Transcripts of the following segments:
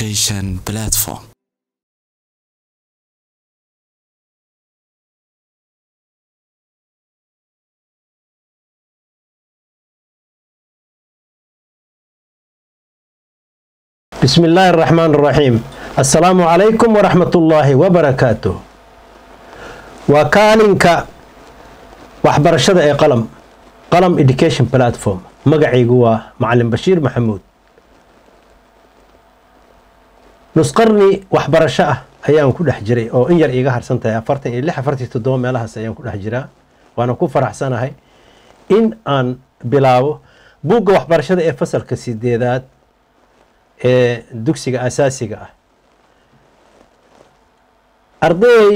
education platform بسم الله الرحمن الرحيم السلام عليكم ورحمة الله وبركاته وكالنك waxbarashada ee qalam qalam education platform magacaygu waa macalin bashiir maxamuud nusqarni waxbarasho ah ayaan ku dhex jiray oo in yar iiga harsan tahay afartan iyo lix afartan iyo toddoba meelahaas ayaan ku dhex jiraa waana ku faraxsanahay in aan bilaabo buugga waxbarashada ee fasalka sideedaad ee dugsiga asaasiga ah arday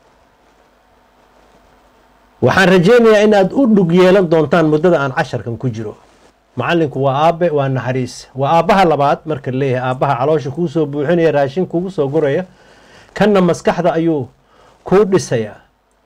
waxaan rajeynayaa in aad u dhug yeelan doontaan muddada aan casharkan ku jiro macalinku waa aabe waa naxariis waa aabbaha labaad marka leeyahay aabbaha caloosha kuu soo buuxinaya raashin kugu soo guraya kanna maskaxda ayuu kuu dhisayaa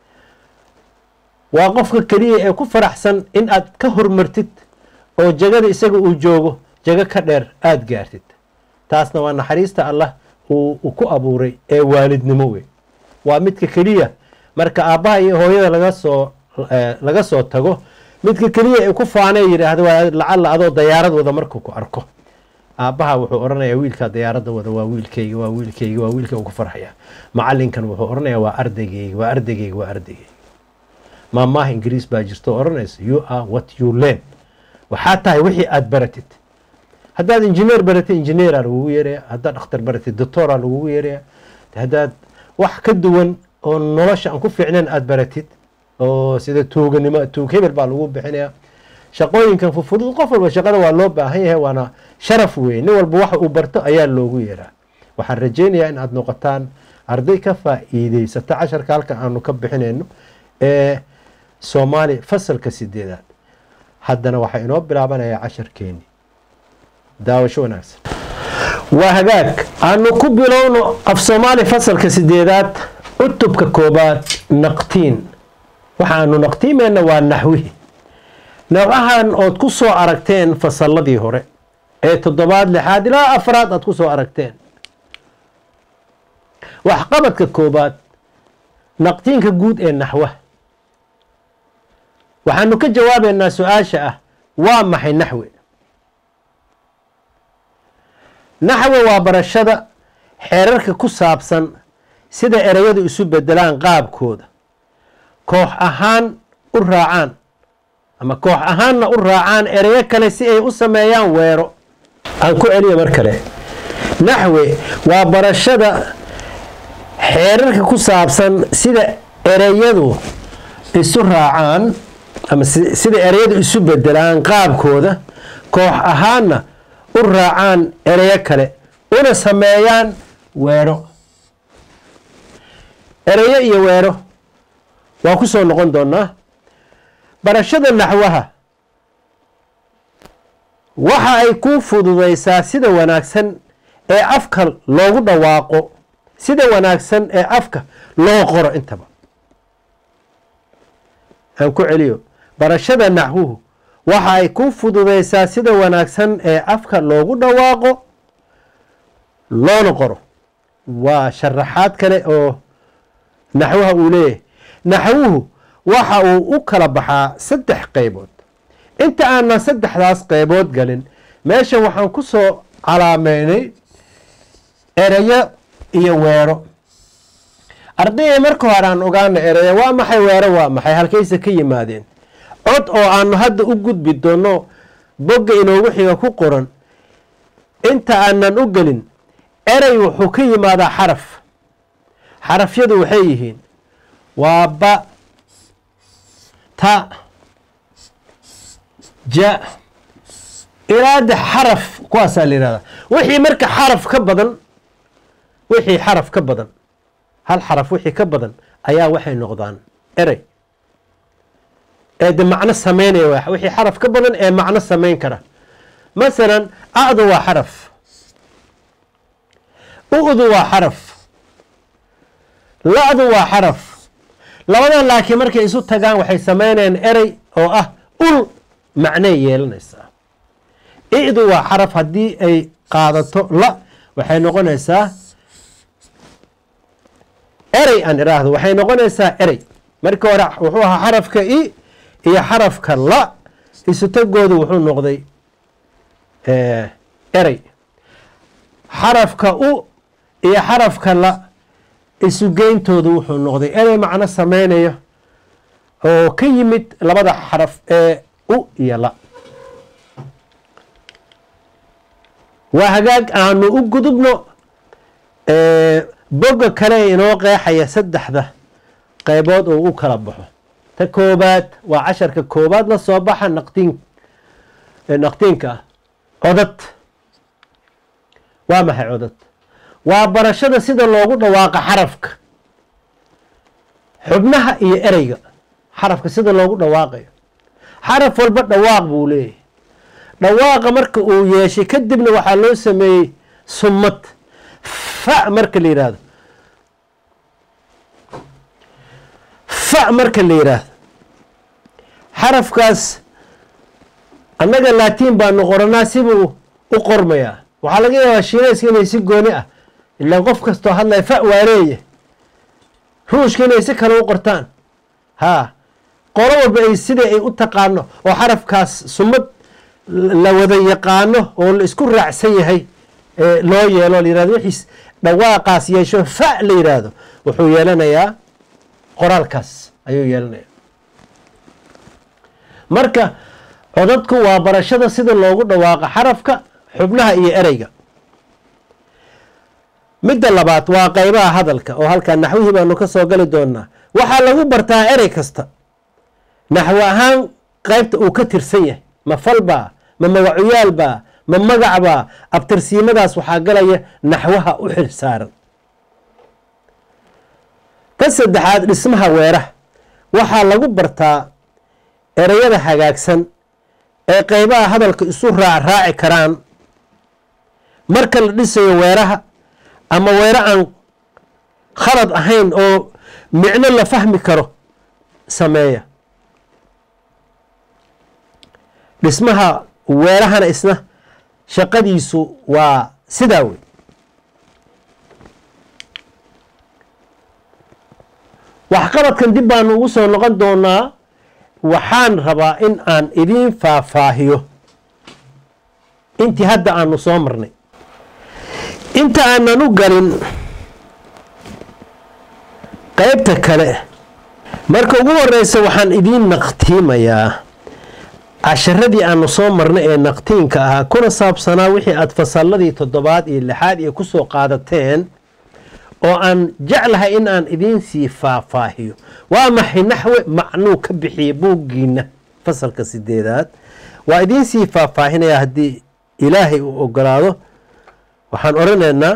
waa qofka keliya ee ku faraxsan in aad ka hormartid oo jagada isaga uu joogo jago ka dheer aada gaartid taasna waa naxariista allah uu ku abuuray ee waalidnimo wey waa midka keliya marka aabbaha iyo hooyada laga soo laga soo tago midka keliya ee ku faanee yidhaahda waa lacalla adoo dayaarad wada markuu ku arko aabbaha wuxuu odhanayaa wiilkaa dayaaradda wada waa wiilkayga waa wiilkayga waa wiilka ugu farxaya macalinkan wuxuu odhanayaa waa ardaygayga waa ardaygayga waa ardaygayga maamaha ingiriis baa jirto oo odhanaysa you are what you learn waxaa tahay wixii aada baratid haddaad injineer baratid injineera lagugu yeeraya haddaad dhakhtar baratid doctora lagugu yeeraya haddaad wax ka duwan oo nolosha aan ku fiicnayn aada baratid oo sida tuuganimo tuug hebel baa lagu bixinaya shaqooyinkan fufudud qof walba shaqada waa loo baahan yahay waana sharaf wey nin walba waxa uu barto ayaa loogu yeeraa waxaan rajeynayaa in aada noqotaan arday ka faa-iideysata casharka halka aanu ka bixinayno ee soomaali fasalka sideedaad haddana waxaa inoo bilaabanayaa casharkeeni daawasho wanaagsan waa hagaag aanu ku bilowno af soomaali fasalka sideedaad cutubka koobaad naqtiin waxaanu naqtiimeyna waa naxwihi noocahan ood ku soo aragteen fasalladii hore ee toddobaad lixaad ilaa afraad aad ku soo aragteen waxqabadka koobaad naqtiinka guud ee naxwaha waxaanu ka jawaabeynaa su-aasha ah waa maxay naxwi naxwi waa barashada xeerarka ku saabsan sida ereyadu isu bedelaan qaabkooda koox ahaan u raacaan ama koox ahaanna u raacaan ereyo kale si ay u sameeyaan weero aan ku celiya mar kale naxwi waa barashada xeerarka ku saabsan sida ereyadu isu raacaan ama sida ereyadu isu bedelaan qaabkooda koox ahaanna u raacaan ereyo kale una sameeyaan weero ereyo iyo weero waa ku soo noqon doonaa barashada naxwaha waxa ay ku fududaysaa sida wanaagsan ee afka loogu dhawaaqo sida wanaagsan ee afka loo qoro intaba aan ku celiyo barashada naxwuhu waxa ay ku fududaysaa sida wanaagsan ee afka loogu dhawaaqo loona qoro waa sharaxaad kale oo naxwaha uu leeyahay naxwuhu waxa uu u kala baxaa saddex qaybood inta aanan saddexdaas qaybood galin meeshan waxaan ku soo calaameynay ereyo iyo weero ardayay marka hore aan ogaana ereyo waa maxay weero waa maxay halkayse ka yimaadeen cod oo aanu hadda u gudbi doono bogga inoogu xiga ku qoran inta aanan u gelin erey wuxuu ka yimaadaa xaraf xarafyadu waxay yihiin waa ba ta ja ilaada xaraf kuwaasaa la yihahdaa wixii marka xaraf ka badan wixii xaraf ka badan hal xaraf wixii ka badan ayaa waxay noqdaan erey ee de macno sameynaya wixii xaraf ka badan ee macno sameyn kara masalan a'du waa xaraf u'du waa xaraf la-du waa xaraf labadan laakiin markay isu tagaan waxay sameynayaan erey oo ah ul macnay yeelanaysaa i'du waa xaraf haddii ay qaadato la waxay noqonaysaa erey aan iraahdo waxay noqonaysaa erey markii hore wuxuu ahaa xarafka i iyo xarafka la isutagoodu wuxuu noqday erey xarafka u iyo xarafka la isugeyntoodu wuxuu noqday erey macno sameynayo oo ka yimid labada xaraf ee u iyo la waa hagaag aanu u gudubno boga kale ee inoo qeexaya saddexda qaybood oo u kala baxo ta koobaad waa casharka koobaad la soo baxa naqtiin naqtiinka ah codad waa maxay codad waa barashada sida loogu dhawaaqa xarafka xubnaha iyo ereyga xarafka sida loogu dhawaaqayo xaraf walba dhawaaq buu leeyahay dhawaaqa marka uu yeeshay kadibna waxaa loo sameeyey summad fa marka la yidhaahdo fa marka la yidhaahdo xarafkaas annaga laatiin baanu qoranaa sibuu u qormayaa waxaa laga yaabaa shiinayska inay si gooni ah ilaan qof kastoo hadlaya fa waa leeya ruushka inay si kale u qortaan haa qolo walba ay sidai ay u taqaano oo xarafkaas sumad la wada yaqaano oo la isku raacsan yahay loo yeelo la yirahdo wixiis dhawaaqaas yeesho fa la yidhaahdo wuxuu yeelanayaa qoraalkaas ayuu yeelanaya marka codadku waa barashada sida loogu dhawaaqo xarafka xubnaha iyo ereyga midda labaad waa qeybaha hadalka oo halkaa naxwihii baanu ka soo gali doonaa waxaa lagu bartaa erey kasta naxwo ahaan qeybta uu ka tirsan yahay ma falbaa ma magacuyaalbaa ma magacbaa abtirsiimadaas waxaa galaya naxwaha u xil saaran ka saddexaad dhismaha weeraha waxaa lagu bartaa ereyada hagaagsan ee qeybaha hadalka isu raac raaci karaan marka la dhisayo weeraha ama weero aan khalad ahayn oo micno la fahmi karo sameeya dhismaha weerahana isna shaqadiisu waa sidaa wey waxqabadkan dib baanu ugu soo noqon doonaa waxaan rabaa in aan idiin faahfaahiyo intii hadda aanu soo marnay inta aanan u galin qeybta kale marka ugu horeysa waxaan idiin naqtiimayaa casharadii aanu soo marnay ee naqtiinka ahaa kuna saabsanaa wixii aada fasalladii toddobaad iyo lixaad iyo kusoo qaadateen oo aan jeclahay in aan idiin sii faahfaahiyo waa maxay naxwe macnuu ka bixiya buuggiina fasalka sideedaad waa idiin sii faahfaahinayaa haddii ilaahay uu ogolaado waxaan odhanaynaa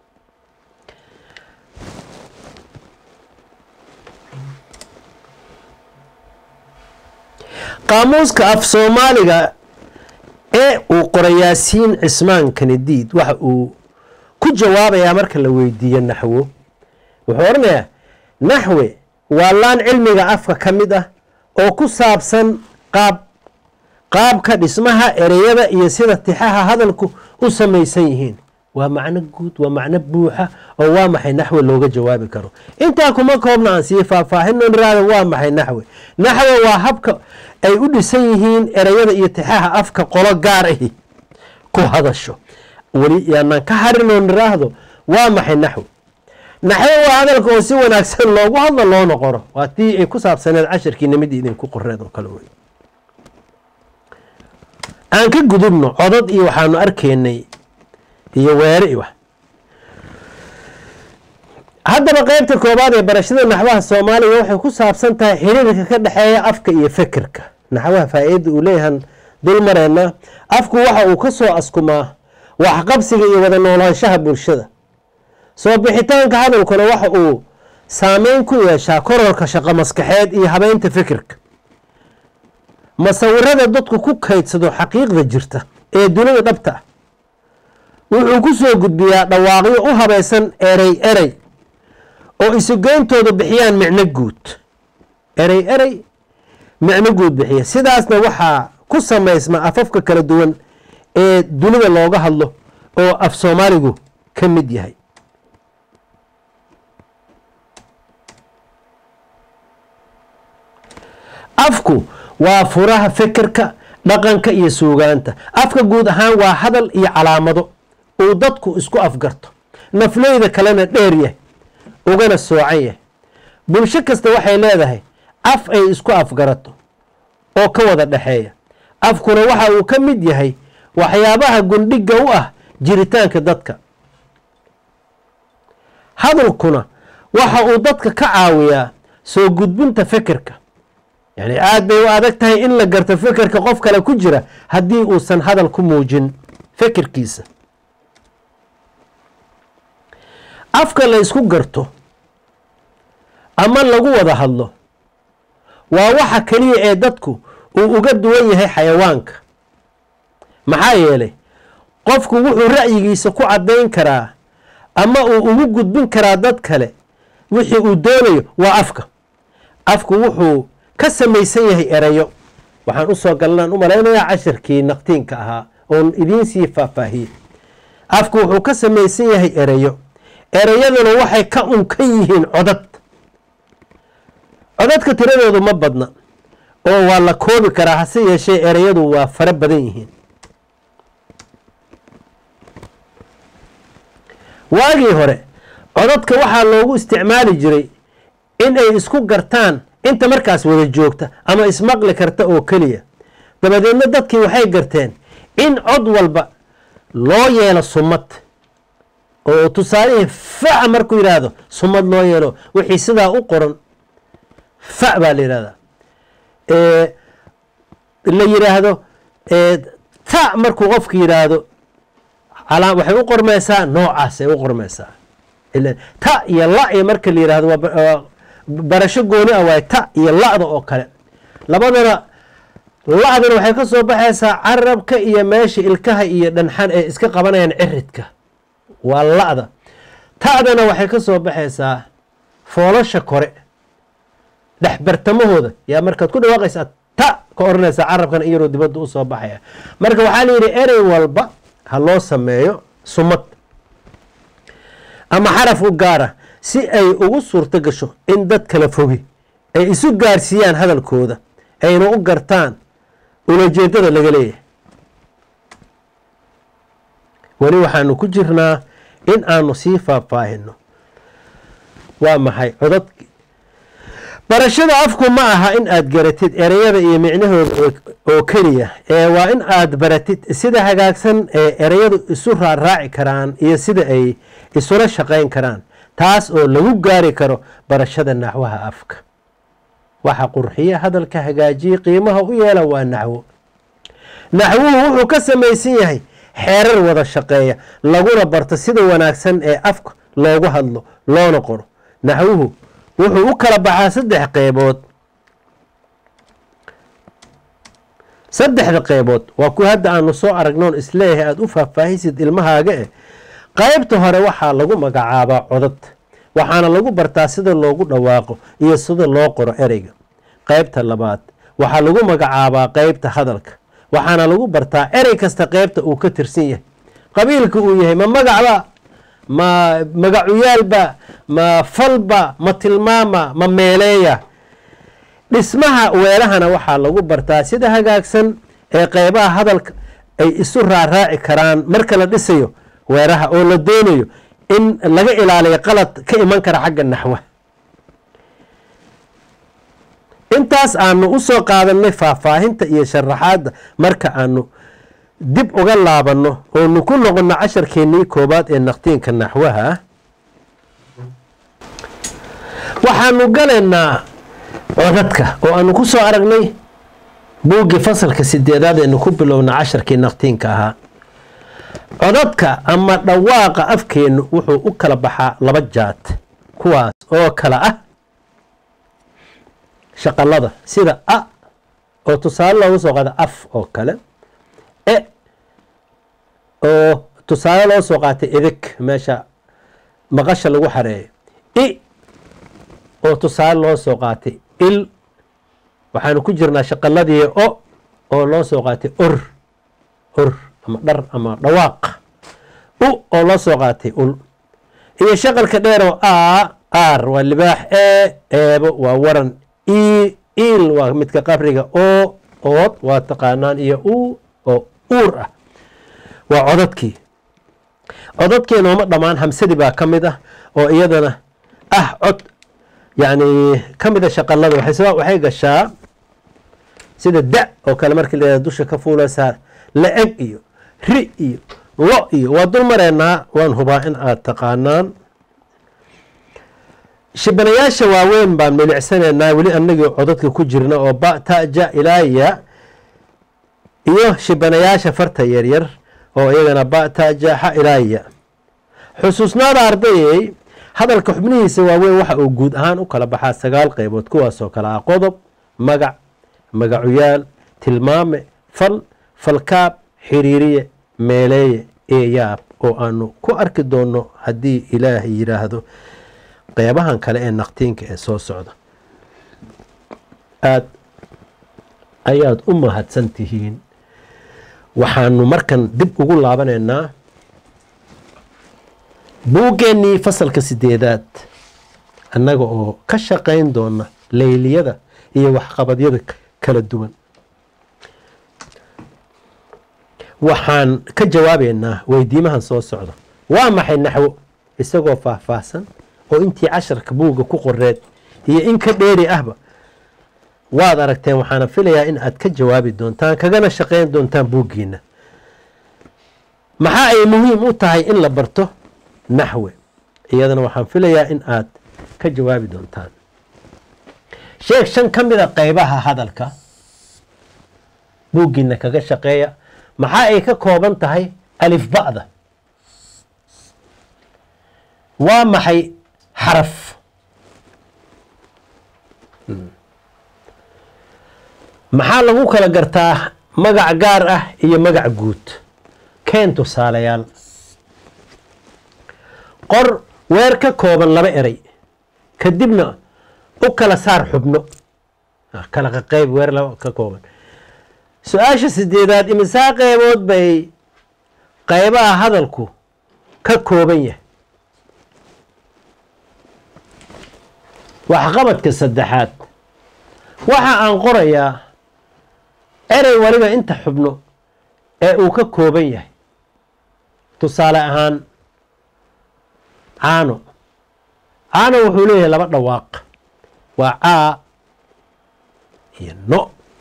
qaamuuska af soomaaliga ee uu qoray yaasiin cismaan kanadiid waxa uu ku jawaabayaa marka la weydiiyo naxwo wuxuu odhanayaa naxwe waa laan cilmiga afka ka mid ah oo ku saabsan qaab qaabka dhismaha ereyada iyo sida tixaha hadalku u samaysan yihiin waa macno guud waa macno buuxa oo waa maxay naxwe looga jawaabi karo intaa kuma koobna aan sii faahfaahino niraada waa maxay naxwe naxwe waa habka ay u dhisan yihiin ereyada iyo tixaha afka qolo gaar ahi ku hadasho weli yaanaan ka harinoo niraahdo waa maxay naxwe naxwe waa hadalka oo si wanaagsan loogu hadlo loona qoro waa tii ay ku saabsaneed cashirkiina mid idinku qoreed oo kale wey aan ka gudubno codad iyo waxaanu arkaynay iyo weere i wax haddaba qeybta koobaad ee barashada naxwaha soomaaliga waxay ku saabsan tahay xiriirka ka dhexeeya afka iyo fekerka naxwaha faa-iida uu leeyahan dulmareenna afku waxa uu ka soo askumaa waxqabsiga iyo wada noolaanshaha bulshada soo bixitaanka hadalkuna waxa uu saameyn ku yeeshaa kororka shaqo maskaxeed iyo habeynta fikirka masawirada dadku ku kaydsado xaqiiqda jirta ee dunida dhabta ah wuxuu ku soo gudbiyaa dhawaaqyo u habaysan erey erey oo isugeyntoodu bixiyaan micno guud erey erey micno guud bixiya sidaasna waxaa ku samaysma afafka kala duwan ee dunida looga hadlo oo af soomaaligu ka mid yahay afku waa furaha fekerka dhaqanka iyo suugaanta afka guud ahaan waa hadal iyo calaamado uu dadku isku afgarto nafleyda kalena dheer yahay ugana soocan yahay bulsho kasta waxay leedahay af ay isku afgarato oo ka wada dhexeeya afkuna waxa uu ka mid yahay waxyaabaha gundhiga u ah jiritaanka dadka hadalkuna waxa uu dadka ka caawiyaa soo gudbinta fekerka yani aada bay u adag tahay in la garto fekerka qof kale ku jira haddii uusan hadal ku muujin fekerkiisa afka la ysku garto ama lagu wada hadlo waa waxa keliya ee dadku uu uga duwan yahay xayawaanka maxaa yeelay qofku wuxuu ra'yigiisa ku caddayn karaa ama uu ugu gudbin karaa dad kale wixii uu doonayo waa afka afku wuxuu ka samaysan yahay erayo waxaan usoo galnaan u malaynayaa cashirkii naqtiinka ahaa oon idiin sii faahfaahiyey afku wuxuu ka samaysan yahay erayo erayaduna waxay ka unkan yihiin codad codadka tiradoodu ma badna oo waa la koobi karaa hase yeeshee erayadu waa fara badan yihiin waagii hore codadka waxaa loogu isticmaali jiray in ay isku gartaan inta markaas wada joogta ama ismaqli karta oo keliya dabadeedna dadkii waxay garteen in cod walba loo yeelo sumad oo tusaalihii fa markuu yidhaahdo sumad loo yeelo wixii sidaa u qoran fa baa la yidhahdaa la yidhaahdo ta markuu qofku yidhaahdo waxay u qormaysaa noocaasay u qormaysaa ta iyo la iyo marka la yidhahdo waa barasho gooni ah waay ta iyo la'da oo kale labadana la'dana waxay ka soo baxaysaa carabka iyo meesha ilkaha iyo dhanxan ee iska qabanayaan ciridka waa la'da ta'dana waxay ka soo baxaysaa foolasha kore dhexbartamahooda yaa markaad ku dhawaaqaysaa ta ka oranaysaa carabkana iyaroo dibadda u soo baxaya marka waxaa la yidhi erey walba ha loo sameeyo sumad ama xaraf u gaara si ay ugu suurto gasho in dad kala fogi ay isu gaarsiiyaan hadalkooda ayna u gartaan ulajeedada laga leeyahay weli waxaanu ku jirnaa in aanu sii faahfaahino waa maxay codad barashada afku ma aha in aad garatid ereyada iyo micnahooda oo keliya ee waa in aad baratid sida hagaagsan ee ereyadu isu raaraaci karaan iyo sida ay isula shaqayn karaan taas oo lagu gaari karo barashada naxwaha afka waxa qurxiya hadalka hagaajiye qiimaha u yeela waa naxwo naxwuhu wuxuu ka samaysan yahay xeerar wada shaqeeya laguna barto sida wanaagsan ee afka loogu hadlo loona qoro naxwuhu wuxuu u kala baxaa saddex qeybood saddexda qeybood waa kuwa hadda aanu soo aragnoon isleeyahay aada u faahfaahisid ilmahaaga eh qeybta hore waxaa lagu magacaabaa codad waxaana lagu bartaa sida loogu dhawaaqo iyo sida loo qoro ereyga qeybta labaad waxaa lagu magacaabaa qeybta hadalka waxaana lagu bartaa erey kasta qeybta uu ka tirsan yahay qabiilka uu yahay ma magacba ma magacuyaalba ma falba ma tilmaama ma meeleeya dhismaha weelahana waxaa lagu bartaa sida hagaagsan ee qeybaha hadalka ay isu raaraaci karaan marka la dhisayo weeraha oo la doonayo in laga ilaaliyo qalad ka iman kara xagga naxwa intaas aanu usoo qaadanay faahfaahinta iyo sharaxaadda marka aanu dib uga laabanno oonu ku noqono casharkeennii koobaad ee naqtiinka naxwaha waxaanu galaynaa codadka oo aanu ku soo aragnay buuggii fasalka sideedaad eenu ku bilowna casharkii naqtiinka ahaa codadka ama dhawaaqa afkeennu wuxuu u kala baxaa laba jaad kuwaas oo kala ah shaqalada sida a oo tusaale loogu soo qaada af oo kale e oo tusaale loo soo qaatay idig meesha maqasha lagu xareeyo i oo tusaale loo soo qaatay il waxaanu ku jirnaa shaqaladii o oo loo soo qaatay or or ama dhar ama dhawaaq u oo loo soo qaatay ul iyo shaqalka dheer oo a r waa libaax e eebo waa waran e il waa midka qabriga o ood waa taqaanaan iyo u oo uur ah waa codadkii codadkii nooma dhammaan hamsadii baa ka mid ah oo iyadana ah cod yacni ka mida shaqalada waxay gashaa sida da oo kale markii la dusha ka fuulaysaa la-eg iyo ri iyo lo iyo waa dul mareynaa waan hubaa in aad taqaanaan shibanayaasha waaweyn baan milicsanaynaa weli anagii codadka ku jirna oo ba ta ja ilaaya iyo shibanayaasha farta yaryar oo iyagana ba ta ja xa ilaaya xusuusnaada ardayey hadalka xubnihiisa waaweyn waxa uu guud ahaan u kala baxaa sagaal qeybood kuwaasoo kale ah qodob magac magacuyaal tilmaame fal falkaab xiriiriye meeleeye eeyaab oo aanu ku arki doono haddii ilaahay yidhaahdo qeybahan kale ee naqtiinka ee soo socda aada ayaad u mahadsan tihiin waxaanu markan dib ugu laabanaynaa buuggeenii fasalka sideedaad annaga oo ka shaqayn doona leyliyada iyo waxqabadyada kala duwan waxaan ka jawaabeynaa weydiimahan soo socda waa maxay naxwo isagoo faahfaahsan oo intii casharka buugga ku qoreed iyo in ka dheeri ahba waad aragteen waxaana filayaa in aad ka jawaabi doontaan kagana shaqayn doontaan buuggiina maxaa ay muhiim u tahay in la barto naxwe iyadana waxaan filayaa in aad ka jawaabi doontaan sheeg shan ka mid a qeybaha hadalka buuggiina kaga shaqeeya maxaa ay ka kooban tahay alifba'da waa maxay xaraf maxaa lagu kala gartaa magac gaar ah iyo magac guud keen tusaalayaal qor weer ka kooban laba eray kadibna u kala saar xubno kala qaqeyb weer laba ka kooban su-aasha sideedaad imisaa qeybood bay qeybaha hadalku ka kooban yahay waxqabadka saddexaad waxa aan qorayaa erey waliba inta xubno ee uu ka kooban yahay tusaale ahaan caano caano wuxuu leeyahay laba dhawaaq waa caa iyo no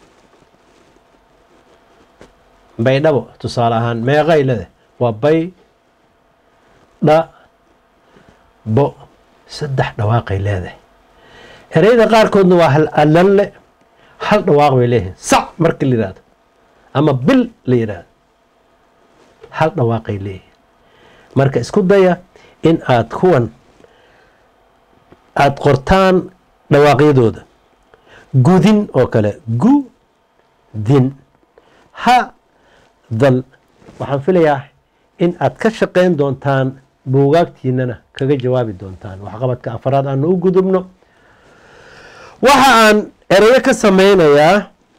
baydhabo tusaale ahaan meeqay leedahay waa bay dha bo saddex dhawaaqay leedahay ereyada qaarkoodna waa hal alalle hal dhawaaq bay leeyihiin sac marka la yidhahdo ama bil la yidhaahdo hal dhawaaqay leeyihiin marka isku daya in aad kuwan aada qortaan dhawaaqyadooda gudin oo kale gu din ha dal waxaan filayaa in aad ka shaqayn doontaan buugaagtiinana kaga jawaabi doontaan waxqabadka afaraad aanu u gudubno waxa aan erayo ka sameynayaa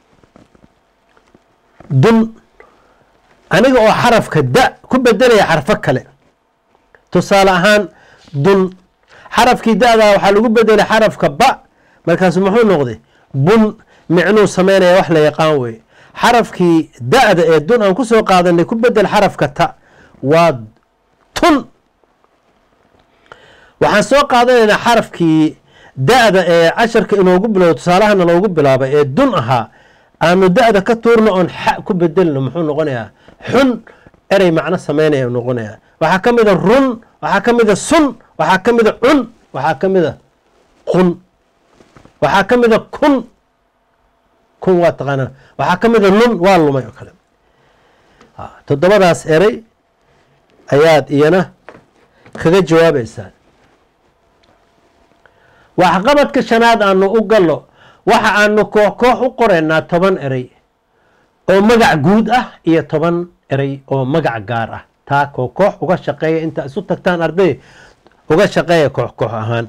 dun aniga oo xarafka da ku bedelaya xarfo kale tusaale ahaan dun xarafkii da-da waxaa lagu bedelay xarafka ba markaasu muxuu noqday bun micnuu sameynaya wax la yaqaan weye xarafkii da-da ee dun aan kusoo qaadanay ku bedel xarafka ta waa tun waxaan soo qaadanaynaa xarafkii da-da ee casharka inoogu bilowdo tusaalahana loogu bilaabay ee dun ahaa aanu da-da ka tuurno oon xa ku bedelno muxuu noqonayaa xun erey macno sameynaya noqonayaa waxaa ka mida run waxaa ka mida sun waxaa ka mida cun waxaa ka mida qun waxaa ka mida kun kun waa taqaanaa waxaa ka mida lun waa lumay oo kale toddobadaas erey ayaad iyana kaga jawaabaysaa waxqabadka shanaad aanu u gallo waxa aanu koox koox u qoraynaa toban erey oo magac guud ah iyo toban erey oo magac gaar ah taa koox koox uga shaqeeya inta isu tagtaan arday uga shaqeeya koox koox ahaan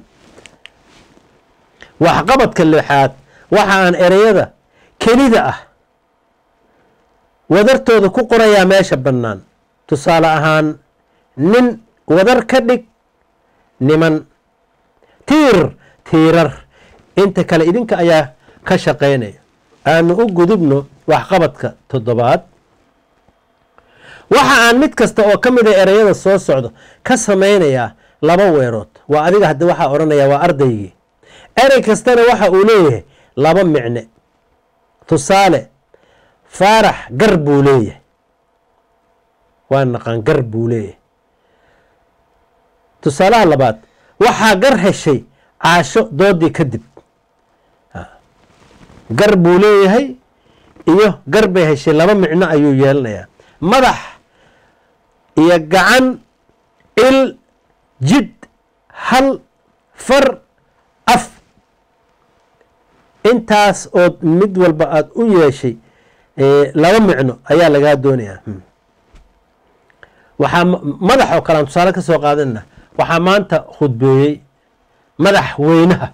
waxqabadka lixaad waxa aan ereyada kelida ah wadartooda ku qorayaa meesha bannaan tusaale ahaan nin wadar ka dhig niman tiir tiirar inta kale idinka ayaa ka shaqaynaya aanu u gudubno waxqabadka toddobaad waxa aan mid kasta oo ka mid a ereyada soo socdo ka samaynayaa laba weerood waa adiga haddi waxaa odhanaya waa ardaygii erey kastana waxa uu leeyahay laba micne tusaale faarax gar buu leeyahay waa naqaan gar buu leeyahay tusaalaha labaad waxaa gar heshay caasho doodii kadib gar buu leeyahay iyo gar bay heshay laba micno ayuu yeelanayaa madax iyo gacan il jid hal far af intaas ood mid walba aada u yeeshay laba micno ayaa lagaa doonayaa waxaa madax oo kale aan tusaale ka soo qaadanana waxaa maanta khudbeeyey madax weynaha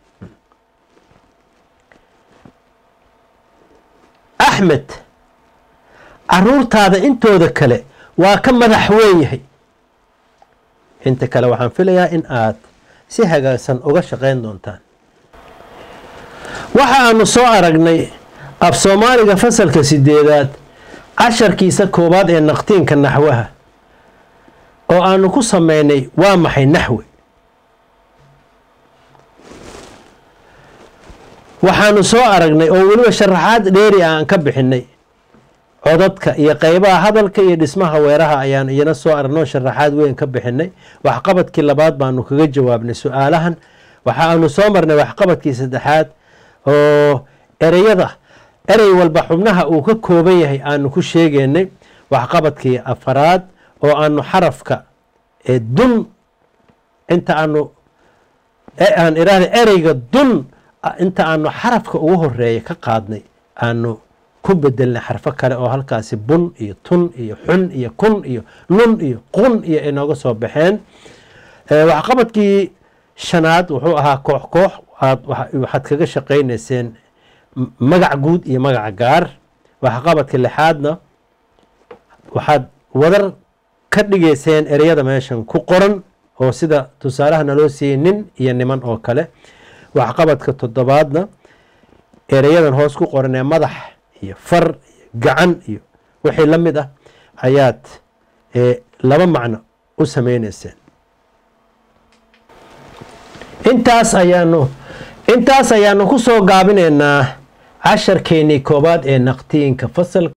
axmed caruurtaada intooda kale waa ka madax weyn yahay inta kale waxaan filayaa in aad si hagaagsan uga shaqayn doontaan waxa aanu soo aragnay af soomaaliga fasalka sideedaad casharkiisa koowaad ee naqtiinka naxwaha oo aanu ku sameynay waa maxay naxwe waxaanu soo aragnay oo weliba sharaxaad dheeri ah aan ka bixinay codadka iyo qeybaha hadalka iyo dhismaha weeraha ayaan iyana soo aragnay oo sharaxaad weyn ka bixinay waxqabadkii labaad baanu kaga jawaabnay su-aalahan waxa aanu soo marnay waxqabadkii saddexaad oo ereyada erey walba xubnaha uu ka kooban yahay aanu ku sheegeynay waxqabadkii afaraad oo aanu xarafka dun inta aanu aan irahda ereyga dun inta aanu xarafka ugu horeeya ka qaadnay aanu ku bedelnay xarfo kale oo halkaasi bun iyo tun iyo xun iyo kun iyo lun iyo qun iyo inooga soo baxeen waxqabadkii shanaad wuxuu ahaa koox koox waxaad kaga shaqaynayseen magac guud iyo magaca gaar waxqabadka lixaadna waxaad wadar ka dhigayseen ereyada meeshan ku qoran oo sida tusaalaha naloo siiyey nin iyo niman oo kale waxqabadka toddobaadna ereyadan hoos ku qoran ee madax iyo far iyo gacan iyo wixii la mid ah ayaad laba macno u sameyneyseen intaas ayaanu intaas ayaanu ku soo gaabinaynaa casharkeenii koobaad ee naqtiinka fasalka